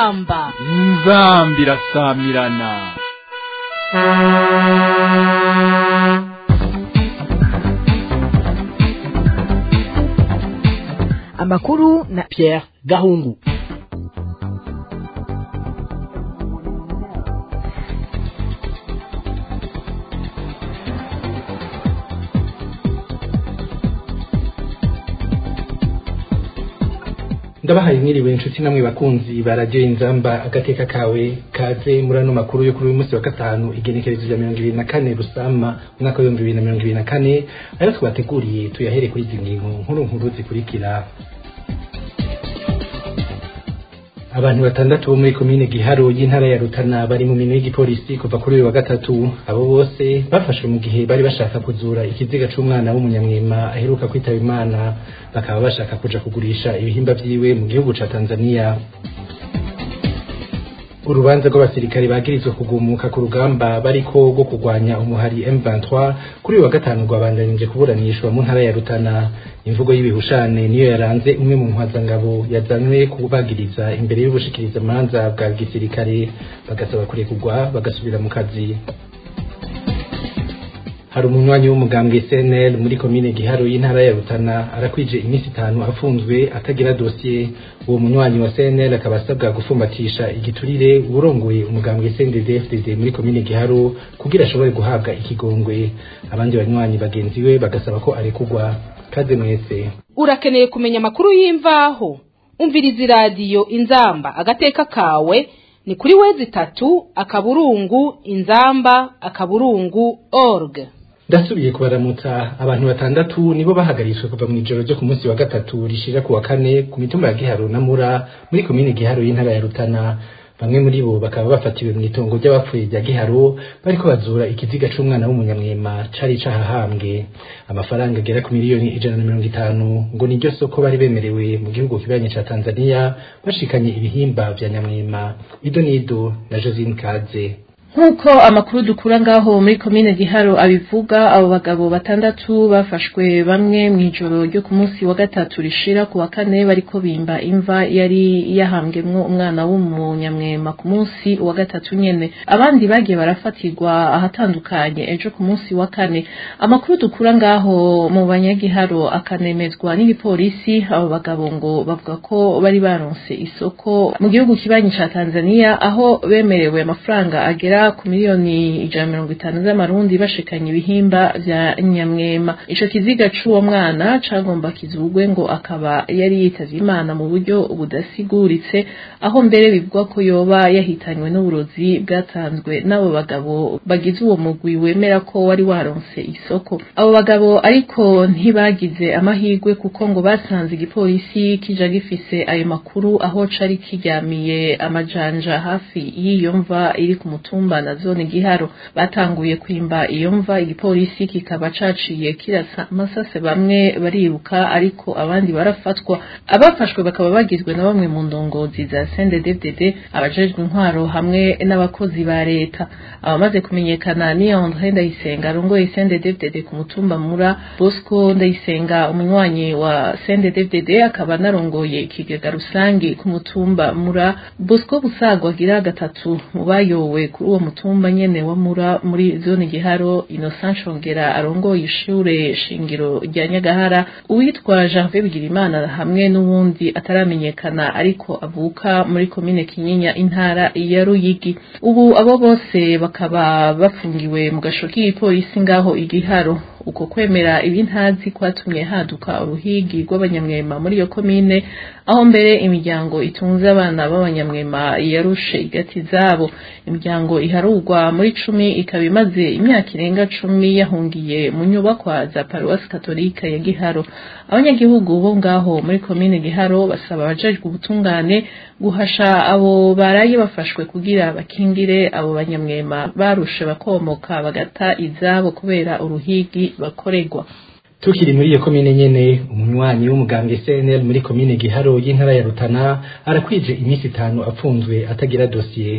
inzamba inzambi irasamirana amakuru na Pierre Gahungu ndabahaye mwiriwe inshuti namwe bakunzi ba radiyo inzamba agateka kawe kaze muri ano makuru yo kuri uyu munsi wa gatanu igenekerezo rya mirongo ibiri na kane rusama umwaka w'ibihumbi bibiri na mirongo ibiri na kane ayo twateguriye tuyahere kuri izi ngingo nkuru nkuru zikurikira abantu batandatu bo muri komine giharo y'intara ya rutana bari mu minwe y'igipolisi kuva kuri uyu wa gatatu abo bose bafashwe mu gihe bari bashaka kuzura ikiziga c'umwana w'umunyamwema aheruka kwitaba imana bakaba bashaka kuja kugurisha ibihimba vyiwe mu gihugu ca tanzania urubanza rw'abasirikare bagirizwe kugumuka ku rugamba bariko rwo kurwanya umuhari M23 kuri uyu wa gatanu rwabandanije kuburanishwa mu ntara ya Rutana imvugo y'ibihushane niyo yaranze umwe mu ntwazangabo yazanywe kubagiriza imbere y'ubushikiriza manza bwa gisirikare bagasaba kurekurwa bagasubira mu kazi hari umunywanyi w'umugambwe CNL muri komine Giharo y'intara ya Rutana arakwije iminsi itanu afunzwe atagira dossier uwo munywanyi wa CNL akaba asabwa gufumbatisha igiturire urongoye umugambwe CNDD-FDD muri komine Giharo kugira ashobore guhabwa ikigongwe abandi banywanyi bagenzi we bagasaba ko arekurwa kaze mwese urakeneye kumenya amakuru y'imvaho umviriza iradiyo inzamba agateka kawe ni kuri wezi itatu akaburungu inzamba akaburungu org ndasubiye kubaramutsa abantu batandatu nibo bahagaritswe kuva mu ijoro ryo ku munsi wa gatatu rishira ku wa kane ku mitumba ya Giharo na Mura muri komine Giharo y'intara ya Rutana bamwe muri bo bakaba bafatiwe mu itongo ry'abapfuye rya Giharo bariko bazura ikiziga c'umwana w'umunyamwema cari cahahambwe amafaranga agera ku miliyoni ijana na mirongo itanu ngo niryo soko bari bemerewe mu gihugu kibanye ca Tanzania bashikanye ibihimba vya nyamwema ido nido na Josine Kaze nk'uko amakuru dukura ngaho muri komine giharo abivuga abo bagabo batandatu bafashwe bamwe mu ijoro ryo ku munsi wa gatatu rishira ku wa kane bariko bimba imva yari yahambwemwo umwana w'umunyamwema ku munsi wa gatatu nyene abandi bagiye barafatirwa ahatandukanye ejo ku munsi wa kane amakuru dukura ngaho mu banyagiharo akanemezwa n'igipolisi abo bagabo ngo bavuga ko bari baronse isoko mu gihugu kibanyi ca Tanzania aho bemerewe amafaranga agera ku miliyoni ijana mirongo itanu z'amarundi bashikanye ibihimba vya nyamwema ico kiziga c'uwo mwana cagomba kizugwe ngo akaba yari yitavye imana mu buryo budasiguritse aho mbere bivugwa ko yoba yahitanywe n'uburozi bwatanzwe n'abo bagabo bagize uwo mugwi wemera ko wari waronse isoko abo bagabo ariko ntibagize amahirwe kuko ngo basanze igipolisi kija gifise ayo makuru aho cari kiryamiye amajanja hafi y'iyo mva iri ku mutumba na zone giharo batanguye kwimba iyo mva igipolisi kikaba caciye kirasa amasase bamwe bariruka ariko abandi barafatwa abafashwe bakaba bagizwe na bamwe mu ndongozi za CNDD-FDD abajejwe intwaro hamwe n'abakozi ba leta abamaze kumenyekana ni André Ndayisenga arongoye CNDD-FDD ku mutumba mura Bosco Ndayisenga umunywanyi wa CNDD-FDD akaba narongoye ikigega rusangi ku mutumba mura Bosco Busagwa agira gatatu mu bayowe kuri uwo mutumba nyene wa mura muri zone giharo Innocent Shongera arongoye ishure shingiro rya Nyagahara uwitwa Janvier Bigirimana hamwe n'uwundi ataramenyekana ariko avuka muri komine Kinyinya intara ya Ruyigi ubu abo bose bakaba bafungiwe mu gasho k'igipolisi ngaho igiharo uko kwemera ibintazi kwatumye haduka uruhigi rw'abanyamwema muri iyo komine aho mbere imiryango itunze abana b'abanyamwema yarushe igati zabo imiryango iharugwa muri cumi ikaba imaze imyaka irenga cumi yahungiye mu nyubakwa za paruwasi katolika ya giharo abanyagihugu bo ngaho muri komine giharo basaba abajejwe ubutungane guhasha abo baraye bafashwe kugira bakingire abo banyamwema barushe bakomoka bagata izabo kubera uruhigi bakorerwa tukiri muri iyo komine nyene umunywanyi w'umugambwe CNL muri komine Giharo y'intara ya Rutana arakwije iminsi itanu apfunzwe atagira dossier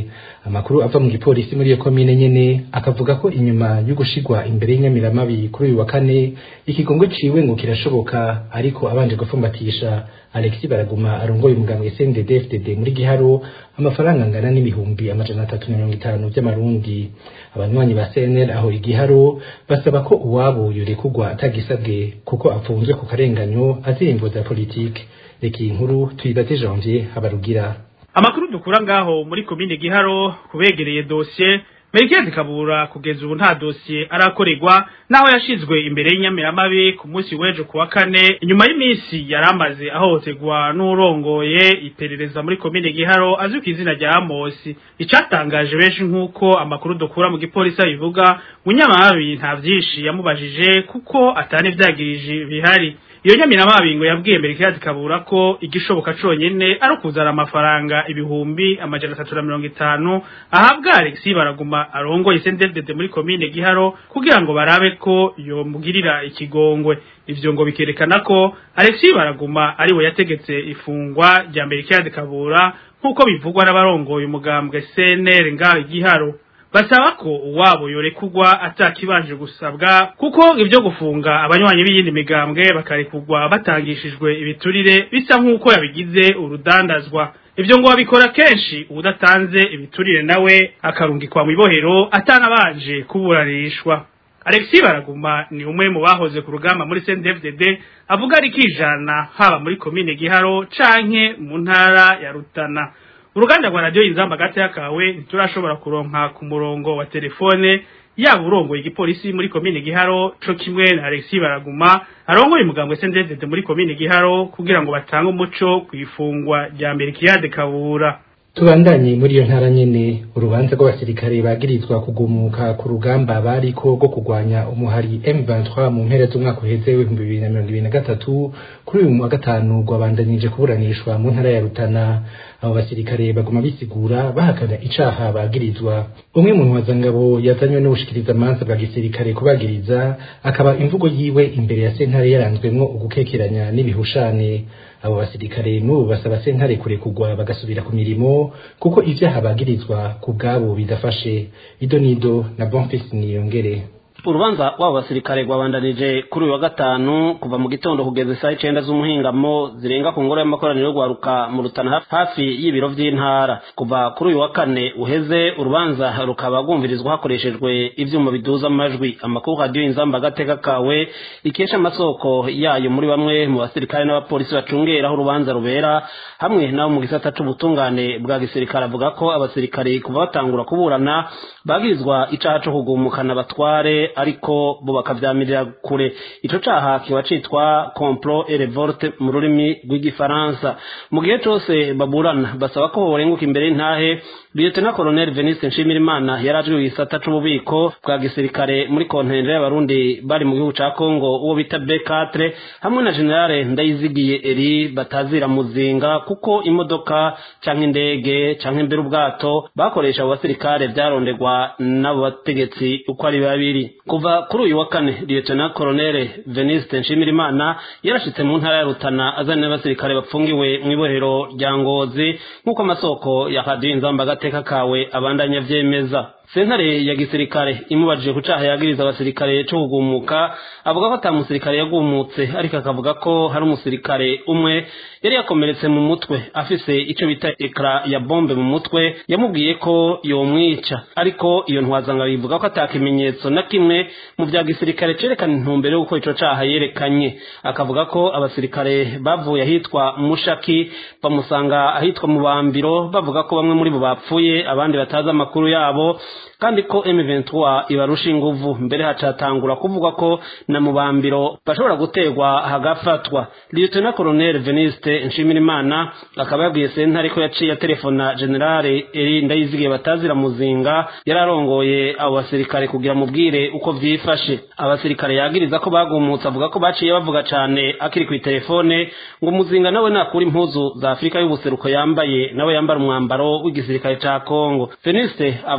amakuru ava mu gipolisi muri iyo komine nyene akavuga ko inyuma yo gushigwa imbere y'inyamiramabi kuri uyu wa kane ikigongo ciwe ngo kirashoboka ariko abanje gufumbatisha Alexis Baraguma arongoye umugambwe CNDD-FDD muri Giharo amafaranga angana n'ibihumbi amajana atatu na mirongo itanu vy'amarundi abanywanyi ba CNL aho igiharo basaba ko uwabo yorekugwa atagisabwe kuko afunzwe ku karenganyo azimvo za politike reka iyi nkuru tuyibaze Janvier Habarugira amakuru dukura ngaho muri komine Giharo kubegereye dossier Merikezi Kabura kugeza ubu nta dosiye arakorerwa naho yashizwe imbere y'inyamiramabi ku munsi w'ejo kuwa kane inyuma y'iminsi yaramaze ahohoterwa n'urongoye iperereza muri komine Giharo azwi ku izina rya Amosi icatangaje benshi nk'uko amakuru dukura mu gipolisi abivuga munyamabi nta vyinshi yamubajije kuko atani vyagirije bihari iyo nyamiramabi ngo yabwiye Merikezi Kabura ko igishoboka conyene ari ukuzana amafaranga ibihumbi amajana atatu na mirongo itanu ahabwa Alexis Baraguma arongoye CNDD muri komine Giharo kugira ngo barabe ko yomugirira ikigongwe ivyo ngo bikerekana ko Alexis Baraguma ari we yategetse ifungwa rya Merikezi Kabura nkuko bivugwa n'abarongoye umugambwe CNL ngaho Giharo basaba ko uwabo yorekugwa atakibanje gusabwa kuko ibyo gufunga abanywanyi b'iyindi migambwe bakarekugwa batangishijwe ibiturire bisa nk'uko yabigize urudandazwa ibyo ngo babikora kenshi udatanze ibiturire nawe akarungikwa mu ibohero atanabanje kuburanishwa Alexis Baraguma ni umwe mu bahoze ku rugamba muri CNDD-FDD avuga ari kijana haba muri komine Giharo canke mu ntara ya Rutana uruganda rwa radio inzamba gati yakawe ntiturashobora kuronka ku murongo wa telefone yaba urongoye igipolisi muri komine Giharo co kimwe na Alexis Baraguma arongoye umugambwe CNDD muri komine Giharo kugira ngo batange umuco kwifungwa rya Merikiyade Kabura tubandanye muri iyo ntara nyene urubanza rw'abasirikare bagirizwa kugumuka ku rugamba bariko rwo kugwanya umuhari M23 mu mpera z'umwaka uheze w'ibihumbi bibiri na mirongo ibiri na gatatu kuri uyu wa gatanu rwabandanije kuburanishwa mu ntara ya Rutana abo basirikare baguma bisigura bahakana icaha bagirizwa umwe mu ntwazangabo yazanywe n'ubushikiriza amanza bwa gisirikare kubagiriza akaba imvugo yiwe imbere ya sentare yaranzwemwo ugukekeranya n'ibihushane abo basirikare n'ubu basaba sentare kurekugwa bagasubira ku mirimo kuko ivyaha bagirizwa ku bwabo bidafashe ido nido na bonfils niyongere urubanza rw'abo basirikare rwabandanije kuri uyu wa gatanu kuva mu gitondo kugeza isaha icenda z'umuhingamo zirenga ku ngoro y'amakoraniro rwaruka mu rutana hafi y'ibiro vy'intara kuva kuri uyu wa kane uheze urubanza rukaba rwumvirizwa hakoreshejwe ivyuma biduza amajwi amakuru radiyo inzamba agateka kawe ikesha amasoko yayo muri bamwe mu basirikare n'abapolisi bacungera aho urubanza rubera hamwe n'abo mu gisata c'ubutungane bwa gisirikare avuga ko abasirikare kuva batangura kuburana bagirizwa icaha co kugumukana batware ariko bo bakavyamirira kure ico caha kiba citwa complot et revolte mu rurimi rw'igifaransa mu gihe cose baburana basaba ko borenguka imbere y'intahe Lieutenant Colonel Venice Nshimirimana yarajwe mu gisata c'ububiko bwa gisirikare muri kontinere y'abarundi bari mu gihugu ca Congo uwo bita B4 hamwe na General Ndayizigiye Eri batazira muzinga kuko imodoka canke indege canke mbere ubwato bakoresha abo basirikare vyarondegwa n'abo bategetsi uko ari babiri kuva kuri uyu wa kane Lieutenant Colonel Venice Nshimirimana yarashitse mu ntara ya Rutana azana n'abasirikare bapfungiwe mu ibohero rya Ngozi nk'uko amasoko ya Radio Inzamba agateka kawe abandanya vyemeza sentare ya gisirikare imubajije ku caha yagiriza abasirikare co kugumuka avuga ko ata musirikare yagumutse ariko akavuga ko hari umusirikare umwe yari yakomeretse mu mutwe afise ico bita ekra ya bombe mu mutwe yamubwiye ko yomwica ariko iyo ntwazanga bivuga ko ata kimenyetso na kimwe mu vya gisirikare cerekana intumbero yo gukora ico caha yerekanye akavuga ko abasirikare bavuye ahitwa mushaki bamusanga ahitwa mu bambiro bavuga ko bamwe muri bo bapfuye abandi batazi amakuru yabo kandi ko M23 ibarusha inguvu mbere hacatangura kuvuga ko na mubambiro bashobora guterwa hagafatwa Lieutenant Colonel Veniste Nshimirimana akaba yabwiye sentare ko yaciye telefona General Eri Ndayizigiye batazira muzinga yararongoye abo basirikare kugira mubwire uko vyifashe abasirikare yagiriza ko bagumutse avuga ko baciye bavuga cane akiri ku telefone ngo muzinga nawe nakura impuzu za Afrika y'ubuseruko yambaye nawe yambara umwambaro w'igisirikare ca Congo Veniste avuga ko yuri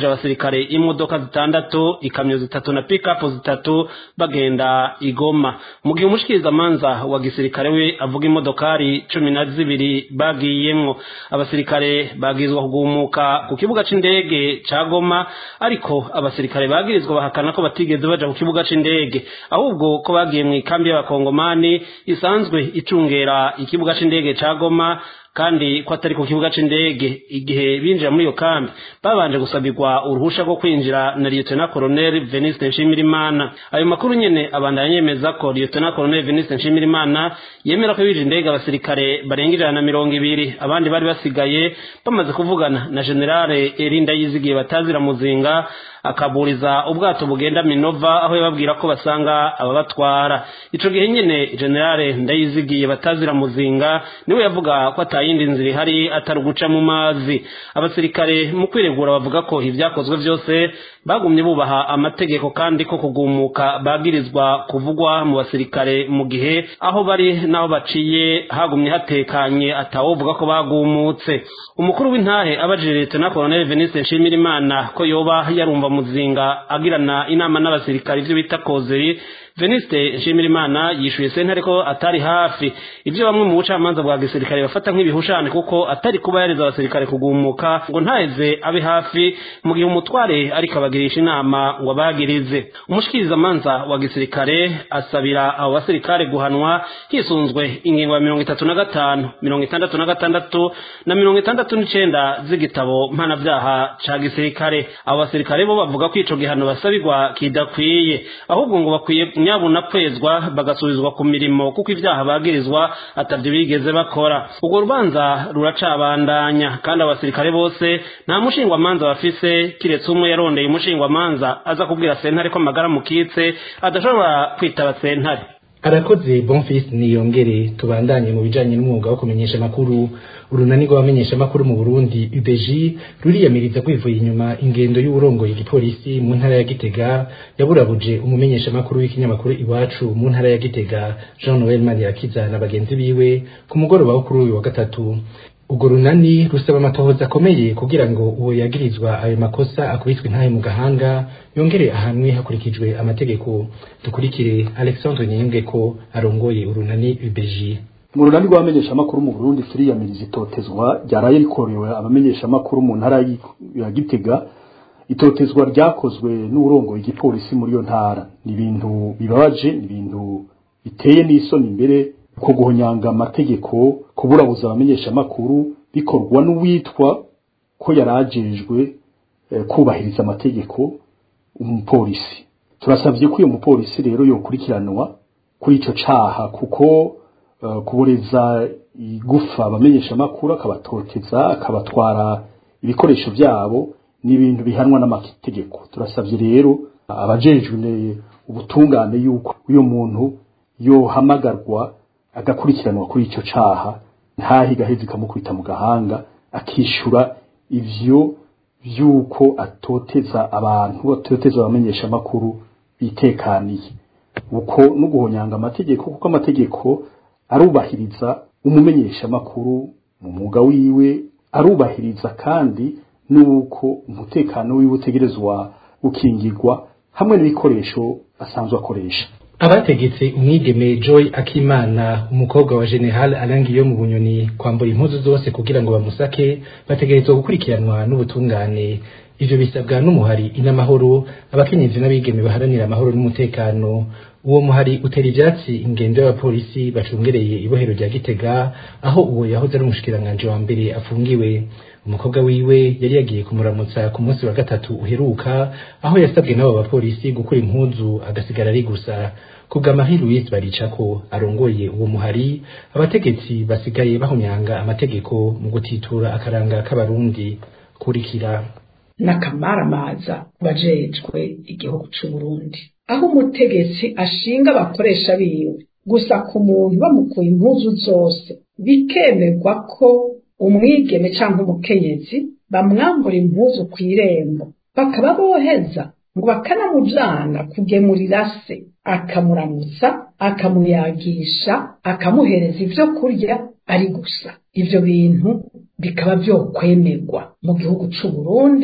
bagirije abasirikare imodoka zitandatu ikamyo zitatu na pikapu zitatu bagenda igoma mu gihe umushikirizamanza wa gisirikare we avuga imodokari cumi na zibiri bagiyemwo abasirikare bagizwa kugumuka ku kibuga c'indege ca goma ariko abasirikare bagirizwa bahakana ko batigeze baja ku kibuga c'indege ahubwo ko bagiye mu ikambi y'abakongomani isanzwe icungera ikibuga c'indege ca goma kandi ko atari ku kibuga c'indege igihe binjira muri iyo kambi babanje gusabirwa uruhusha rwo kwinjira na lieutenant colonel Veniste Nshimirimana ayo makuru nyene abandanya yemeza ko lieutenant colonel Veniste Nshimirimana yemera ko bije indege abasirikare barenga ijana na mirongo ibiri abandi bari basigaye bamaze kuvugana na generale Erinda yizigiye batazira muzinga akaburiza ubwato bugenda Minova aho yababwira ko basanga ababatwara ico gihe nyene generale ndayizigiye batazira muzinga niwe yavuga ko atayindi nzira ihari atari uguca mu mazi abasirikare mu kwiregura bavuga ko ibyakozwe byose bagumye bubaha amategeko kandi ko kugumuka bagirizwa kuvugwa mu basirikare mu gihe aho bari n'aho baciye hagumye hatekanye atawovuga ko bagumutse umukuru w'intahe abajije leta na colonel Veniste Nshimirimana ko yoba yarumva muzinga agirana inama n'abasirikare ivyo bita kozeri Veniste Nshimirimana yishuye sentare ko atari hafi ivyo bamwe mu bucamanza bwa gisirikare bafata nk'ibihushane kuko atari kuba yareza abasirikare kugumuka ngo ntaheze abe hafi mu gihe umutware ariko abagirisha inama ngo abagirize umushikirizamanza wa gisirikare asabira abo basirikare guhanwa hisunzwe ingingo ya mirongo itatu na gatanu mirongo itandatu na gatandatu na mirongo itandatu n'icenda z'igitabo mpanavyaha ca gisirikare abo basirikare bo bavuga ko ico gihano basabirwa kidakwiye ahubwo ngo bakwiye nyabuna kwezwa bagasubizwa ku mirimo kuko ibyaha bagirizwa atavyo bigeze bakora urwo rubanza ruracabandanya kandi abasirikare bose nta mushingwamanza bafise kiretse umwe yarondeye umushingwamanza aza kubwira sentare ko amagara mukitse adashobora kwitaba sentare arakoze bonfis niyongere tubandanye mu bijanye n'umwuga wo kumenyesha amakuru urunani rw'abamenyesha amakuru mu Burundi UBG ruriyamiriza kwivuye inyuma ingendo y'uburongoye igipolisi mu ntara ya Gitega yaburabuje umumenyesha amakuru w'ikinyamakuru iwacu mu ntara ya Gitega Jean Noel Manirakiza na bagenzi biwe ku mugoroba wo kuri uyu wa gatatu urwo runani rusaba amatohoza akomeye kugira ngo uwo yagirizwa ayo makosa akubitwe intahe mu gahanga yongere ahanwe hakurikijwe amategeko dukurikire Alexandre Nyembwe ko arongoye urunani UBG mu runani rw'abamenyeshamakuru mu Burundi turiyamiriza itotezwa ryaraye rikorewe abamenyeshamakuru mu ntara ya Gitega itotezwa ryakozwe n'urongoye igipolisi muri iyo ntara ni ibintu bibabaje ni ibintu biteye n'isoni imbere ko guhonyanga amategeko kuburabuza abamenyeshamakuru bikorwa n'uwitwa ko yarajejwe eh, kubahiriza amategeko umupolisi turasabye ko uyu mupolisi rero yokurikiranwa kuri ico caha kuko uh, kuboreza igufa abamenyesha makuru akabatoteza akabatwara ibikoresho byabo ni ibintu bihanwa n'amategeko turasabye rero abajejwe ubutungane yuko uyu muntu yohamagarwa agakurikiranwa kuri ico caha ntahi gahezi kamukubita mu gahanga akishura ivyo vyuko atoteza abantu atoteza abamenyesha makuru bitekaniye uko no guhonyanga amategeko kuko amategeko arubahiriza umumenyesha makuru mu mwuga wiwe arubahiriza kandi nuko umutekano wiwe utegerezwa gukingirwa hamwe n'ibikoresho asanzwe akoresha abategetse umwigeme Joy Akimana umukobwa wa General Alangi yo mu bunyoni kwambura impuzu zose kugira ngo bamusake bategerezwa gukurikiranwa n'ubutungane ivyo bisabwa n'umuhari inamahoro abakenyezi n'abigeme baharanira amahoro n'umutekano uwo muhari utera ivyatsi ingendo y'abapolisi bacungereye ibohero rya Gitega aho uwo yahoze ari umushikiranganje wa mbere afungiwe umukobwa wiwe yari yagiye kumuramutsa ku munsi wa gatatu uheruka aho yasabwe n'abo bapolisi gukura impuzu agasigara ari gusa kubwa Marie Louise baricako arongoye uwo muhari abategetsi basigaye bahumyanga amategeko mu gutitura akaranga k'abarundi kurikira n'akamaramaza bajejwe igihugu c'u Burundi aho umutegetsi ashinga abakoresha biwe gusa ku muntu bamukuye impuzu zose bikemerwa ko umwigeme cyangwa umukenyezi bamwambura impuzu ku irembo bakaba boheza ngo bakanamujana kugemurira se akamuramutsa akamuyagisha akamuhereza ibyo kurya ari gusa ibyo bintu bikaba byokwemerwa mu gihugu cy'u Burundi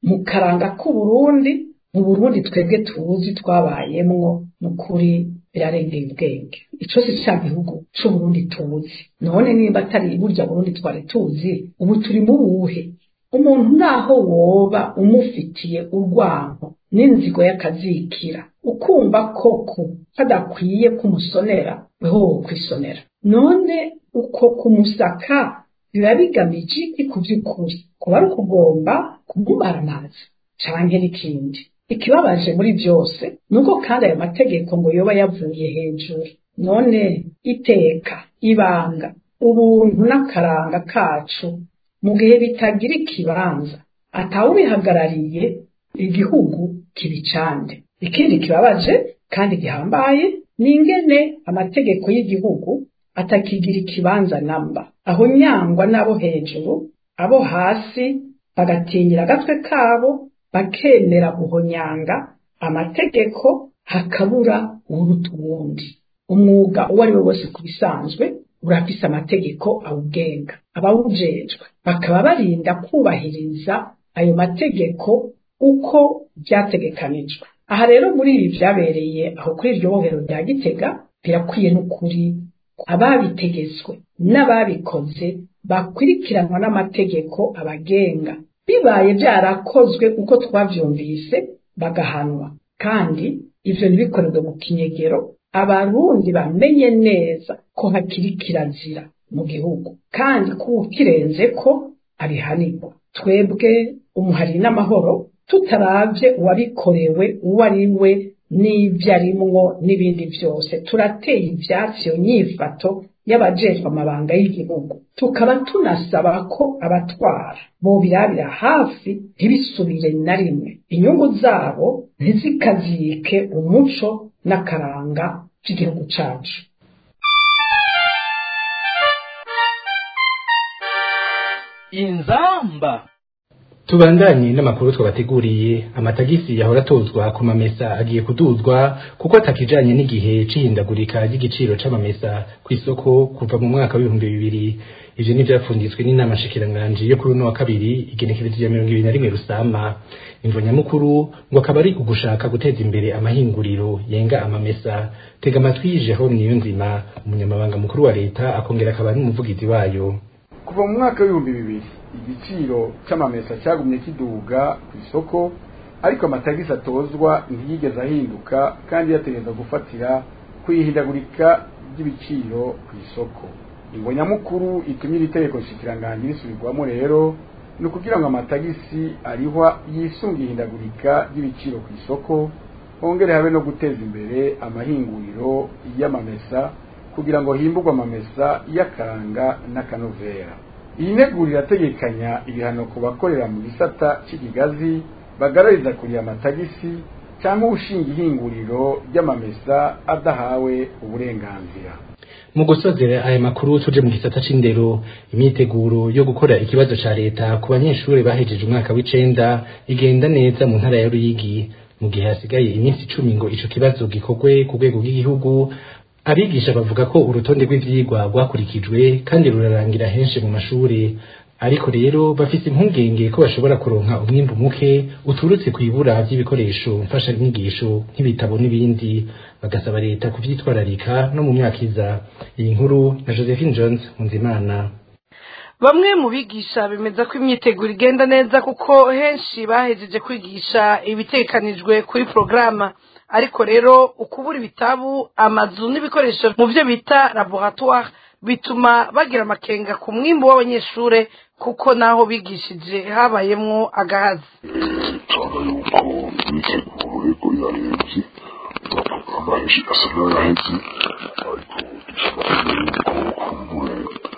mu karanga k'uburundi mu burundi twebwe tuzi twabayemwo ni ukuri birarengeye ubwenge ico si ca gihugu c'uburundi tuzi none nimba atari burya burundi twari tuzi ubu turi mu buhe umuntu naho woba umufitiye urwanko n'inzigo y'akazikira ukumva koko kadakwiye kumusonera weho wo kwisonera none uko kumusaka biba bigamije iki ku by'ukuri kuba ari ukugomba kumumara amazi canke n'ikindi ikibabaje muri byose ni uko kandi ayo mategeko ngo yoba yavuye hejuru none iteka ibanga ubuntu n'akaranga kacu mu gihe bitagira ikibanza atawubihagarariye igihugu kibicande ikindi kibabaje kandi gihambaye ni ingene amategeko y'igihugu atakigira ikibanza namba aho nyangwa n'abo hejuru abo hasi bagatinyira agatwe kabo bakemera guhonyanga amategeko hakabura uruta uwundi umwuga uwo ari we wose ku bisanzwe urafise amategeko awugenga abawujejwe bakaba barinda kubahiriza ayo mategeko uko byategekanijwe aha rero muri ibi byabereye aho kuri iryo bohero rya gitega birakwiye n'ukuri ababitegetswe n'ababikoze bakurikiranwa n'amategeko abagenga bibaye byarakozwe uko twavyumvise bagahanwa kandi ivyo ntibikorerwe mu kinyegero abarundi bamenye neza ko hakiri kirazira mu gihugu kandi ko ukirenze ko abihanirwa twebwe umuhari n'amahoro tutaravye uwabikorewe uwo ari we n'ibyo arimwo n'ibindi byose turateye ivyatsi iyo nyifato y'abajejwe amabanga y'igihugu tukaba tunasaba ko abatwara bobirabira hafi ntibisubire na rimwe inyungu zabo ntizikazike umuco n'akaranga by'igihugu cacu inzamba tubandanye n'amakuru twabateguriye amatagisi yahora atozwa ku mamesa agiye kuduzwa kuko atakijanye n'igihe c'ihindagurika ry'igiciro c'amamesa ku isoko kuva mu mwaka w'ibihumbi bibiri ivyo ni vyapfunditswe n'inama nshikiranganji yo kuri uno wa kabiri igenekerezo rya mirongo ibiri na rimwe rusama imvo nyamukuru ngo akaba ari ugushaka guteza imbere amahinguriro yenga amamesa tega amatwi Jerome Niyonzima umunyamabanga mukuru wa leta akongera akaba n'umuvugizi wayo kuva mu mwaka w'ibihumbi bibiri igiciro c'amamesa cyagumye kiduga ku isoko ariko amatagisi atozwa ntiyigeze ahinduka kandi yategereza gufatira kwihindagurika ry'ibiciro ku isoko ingo nyamukuru ituma iri tegeko nshikiranganji risubirwamo rero ni ukugira ngo amatagisi arihwa yisunga ihindagurika ry'ibiciro ku isoko hongere habe no guteza imbere amahinguriro y'amamesa kugira ngo himburwe amamesa y'akaranga n'akanovera iyi nteguro irategekanya ibihano ku bakorera mu gisata cy'ikigazi bagarariza kuriya amatagisi cyangwa ushinga ihinguriro ry'amamesa adahawe uburenganzira mu gusozera aya makuru tuje mu gisata c'indero imyiteguro yo gukora ikibazo ca leta ku banyeshuri bahejeje umwaka w'icenda igenda neza mu ntara ya Ruyigi mu gihe hasigaye iminsi icumi ngo ico kibazo gikorwe ku rwego rw'igihugu abigisha bavuga ko urutonde rw'ivyigwa rwakurikijwe kandi rurarangira henshi mu mashuri ariko rero bafise impungenge ko bashobora kuronka umwimbu muke uturutse ku ibura ry'ibikoresho mfashanyigisho nk'ibitabo n'ibindi bagasaba leta kuvyitwararika no mu myaka iza iyi nkuru na Josephine Jones Munzimana bamwe mu bigisha bemeza ko imyiteguro igenda neza kuko henshi bahejeje kwigisha ibitekanijwe kuri porogaramu ariko rero ukubura ibitabu amazu n'ibikoresho mu byo bita laboratoire bituma bagira amakenga ku mwimbu w'abanyeshuri kuko naho bigishije habayemwo agahazi cyane yuko imyiteguro yego yarebye amaheshi asa n'ayaheze ariko dushobora yuko kumbure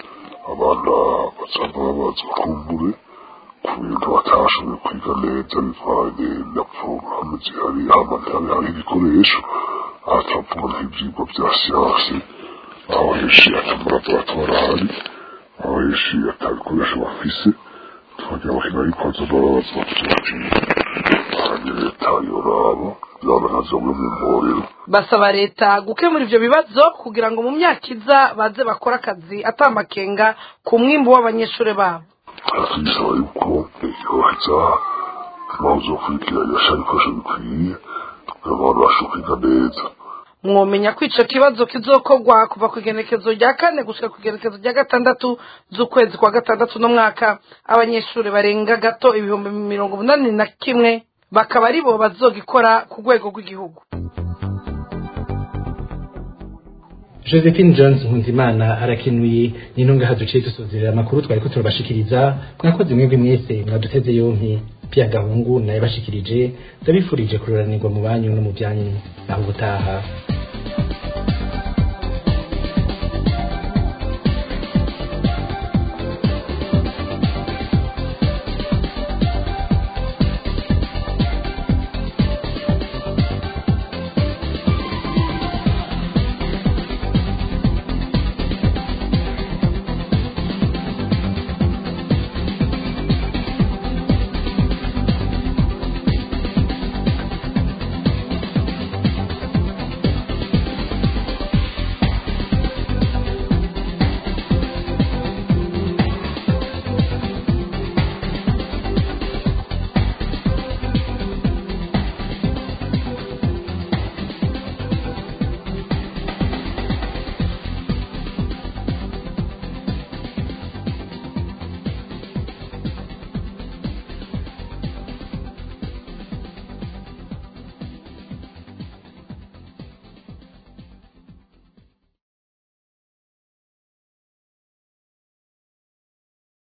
abana basanga babaza kumbure ku bintu batashoboye kwiga neza bivanye na porogaramu zihari hama ntihari hari ibikoresho aha turavuga nk'ibyigwa bya siyansi aho henshi atamalaboratoire ahari aho henshi atabikoresho bafise tukagira bakina arikoza bababaza bati kandi leta yoraba yaba ntazo bimwe mu mporero basaba leta gukemura ivyo bibazo kugira ngo mu myaka iza baze bakore akazi atamakenga ku mwimbu w'abanyeshuri babo tugisaba yuko yoheza bazokurikira yashara ibikoresho bikwiye kugira ngo abantu babashe kwiga neza mwomenya ko ico kibazo kizokorwa kuva ku igenekezo rya kane gushika ku igenekezo rya gatandatu z'ukwezi kwa gatandatu n'umwaka abanyeshuri barenga gato ibihumbi mirongo umunani na kimwe bakaba ari bo bazogikora ku rwego rw'igihugu josephine jones nkunzimana arakenuye nino ngaha duciye dusozerera amakuru twari ko turabashikiriza mwakoze mwebwe mwese mwaduteze yompi pia gahungu naye bashikirije ndabifurije kuroranirwa mu banyu no mu byanyu naho ubutaha